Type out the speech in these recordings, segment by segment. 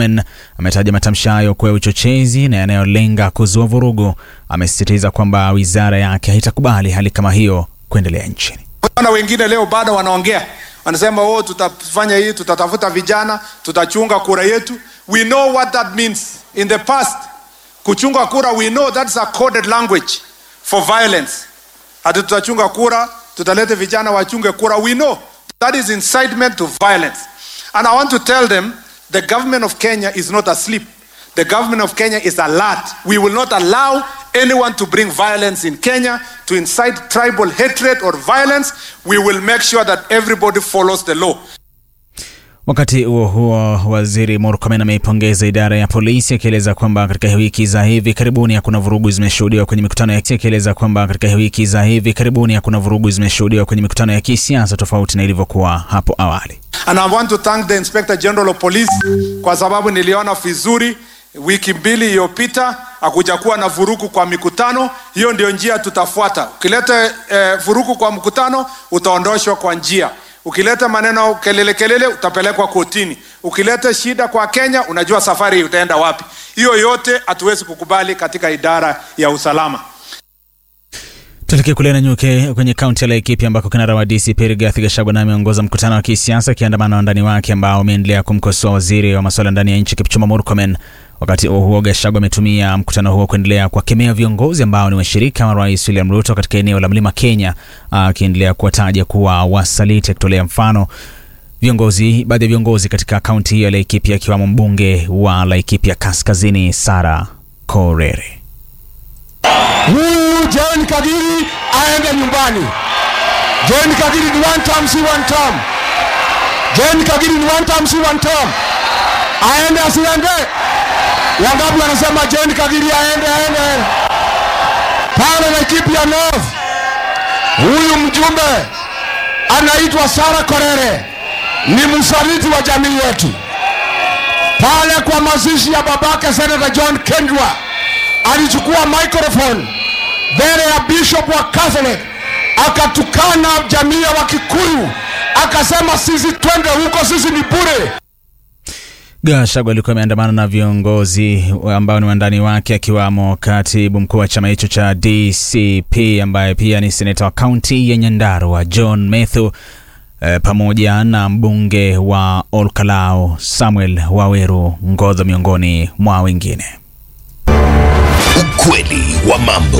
Murkomen ametaja matamshi hayo kuwa uchochezi na yanayolenga kuzua vurugu. Amesisitiza kwamba wizara yake haitakubali hali kama hiyo kuendelea nchini. Wana wengine leo bado wanaongea, wanasema oh, tutafanya hii, tutatafuta vijana, tutachunga kura yetu. We know what that means in the past. Kuchunga kura, we know that's a coded language for violence. Hati tutachunga kura, tutalete vijana wachunge kura. We know that is incitement to violence. And I want to tell them the government of Kenya is not asleep. The government of Kenya is alert. We will not allow anyone to bring violence in Kenya, to incite tribal hatred or violence. We will make sure that everybody follows the law. Wakati huo huo, waziri Murkomen ameipongeza idara ya polisi akieleza kwamba katika wiki za hivi karibuni hakuna vurugu zimeshuhudiwa kwenye mikutano ya akieleza kwamba katika wiki za hivi karibuni hakuna vurugu zimeshuhudiwa kwenye mikutano ya kisiasa tofauti na ilivyokuwa hapo awali. And I want to thank the Inspector General of Police kwa sababu niliona vizuri wiki mbili iliyopita hakujakuwa na vurugu kwa mikutano. Hiyo ndio njia tutafuata. Ukileta eh, vurugu kwa mkutano utaondoshwa kwa njia. Ukileta maneno kelele kelele utapelekwa kotini. Ukileta shida kwa Kenya, unajua safari utaenda wapi. Hiyo yote hatuwezi kukubali katika idara ya usalama. Tuelekee kule Nanyuke kwenye kaunti ya Laikipia ambako kinara wa DCP Rigathi Gachagua naye ameongoza mkutano wa kisiasa akiandamana na wandani wake ambao wameendelea kumkosoa waziri wa masuala ndani ya nchi Kipchumba Murkomen. Wakati huo huo, Gachagua ametumia mkutano huo kuendelea kuwakemea viongozi ambao ni washirika wa Rais William Ruto katika eneo la Mlima Kenya, akiendelea kuwataja kuwa wasaliti, akitolea mfano viongozi baadhi ya viongozi katika kaunti hiyo ya Laikipia akiwamo mbunge wa Laikipia Kaskazini Sara Korere. Huyu John Kagiri aende nyumbani. John Kagiri ni one term, si one term. John Kagiri ni one term, si one term. Aende asiende? Wangapi wanasema John Kagiri aende aende aende? Pale Laikipia North. Huyu mjumbe anaitwa Sara Korere ni msaliti wa jamii yetu. Pale kwa mazishi ya babake Senator John Kendwa alichukua microphone mbele ya bishop wa Catholic akatukana jamii ya Wakikuyu, akasema sisi twende huko, sisi ni bure. Gachagua alikuwa ameandamana na viongozi ambao ni wandani wake akiwamo katibu mkuu wa chama hicho cha DCP ambaye pia ni seneta wa kaunti ya Nyandarua John Methu e, pamoja na mbunge wa Olkalau Samuel Waweru Ngodho miongoni mwa wengine. Ukweli wa mambo.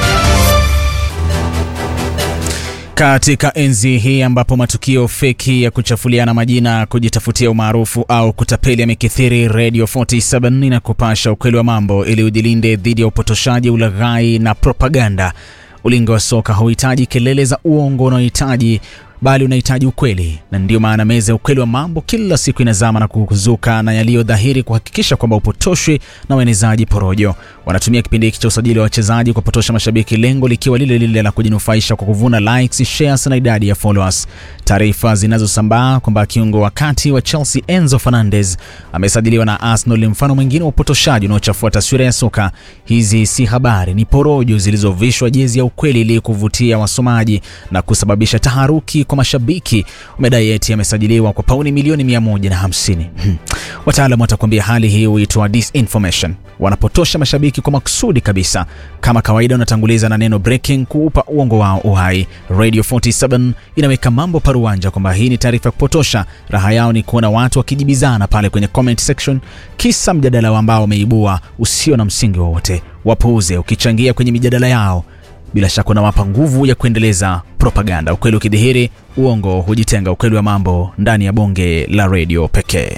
Katika enzi hii ambapo matukio feki ya kuchafuliana majina, kujitafutia umaarufu au kutapeli yamekithiri, Radio 47 inakupasha ukweli wa mambo ili ujilinde dhidi ya upotoshaji, ulaghai na propaganda. Ulingo wa soka hauhitaji kelele za uongo unaohitaji bali unahitaji ukweli, na ndiyo maana meza ya ukweli wa mambo kila siku inazama na kuzuka na yaliyo dhahiri kuhakikisha kwamba upotoshwi na waenezaji porojo. Wanatumia kipindi hiki cha usajili wa wachezaji kupotosha mashabiki, lengo likiwa lile lile la kujinufaisha kwa kuvuna likes, shares na idadi ya followers. Taarifa zinazosambaa kwamba kiungo wa kati wa Chelsea Enzo Fernandez amesajiliwa na Arsenal ni mfano mwingine wa upotoshaji unaochafua taswira ya soka. Hizi si habari, ni porojo zilizovishwa jezi ya ukweli ili kuvutia wasomaji na kusababisha taharuki kwa mashabiki. Umedai eti amesajiliwa kwa pauni milioni 150. Hmm. Wataalamu watakwambia hali hii huitwa disinformation. Wanapotosha mashabiki kwa makusudi kabisa. Kama kawaida, unatanguliza na neno breaking kuupa uongo wao uhai. Radio 47 inaweka mambo paruanja kwamba hii ni taarifa ya kupotosha. Raha yao ni kuona watu wakijibizana pale kwenye comment section, kisa mjadala ambao wameibua usio na msingi wowote. Wapuuze ukichangia kwenye mijadala yao bila shaka unawapa nguvu ya kuendeleza propaganda. Ukweli ukidhihiri, uongo hujitenga. Ukweli wa mambo ndani ya bonge la redio pekee.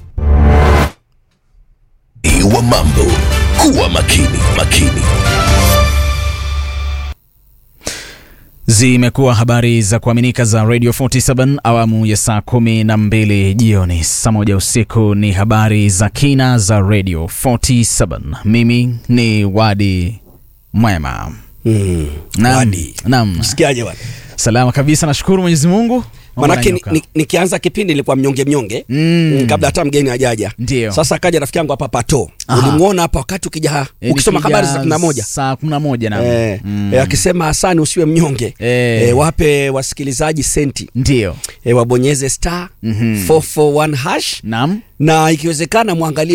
wa mambo. Kuwa makini, makini. Zimekuwa habari za kuaminika za Radio 47 awamu ya saa kumi na mbili jioni. Saa moja usiku ni habari za kina za Radio 47. Mimi ni Wadi Mwema. Mm. Naam, Wadi. naam. Sikiaje bwana? Salama kabisa, nashukuru Mwenyezi Mungu. Mambo Manake ni- yananyoka. ni- nikianza kipindi nilikuwa mnyonge mnyonge Mm. mm, kabla hata mgeni ajaja. Ndio. Sasa kaja rafiki yangu hapa Pato. Aha. Ulimwona hapa wakati ukija Eh, ukisoma nikija habari za 11. saa kumi na moja naam. Eh, Mm. eh, akisema Hasani usiwe mnyonge Eh. eh, wape wasikilizaji senti Ndio. eh, wabonyeze star Mhm. 441 hash Naam. na ikiwezekana mwangalie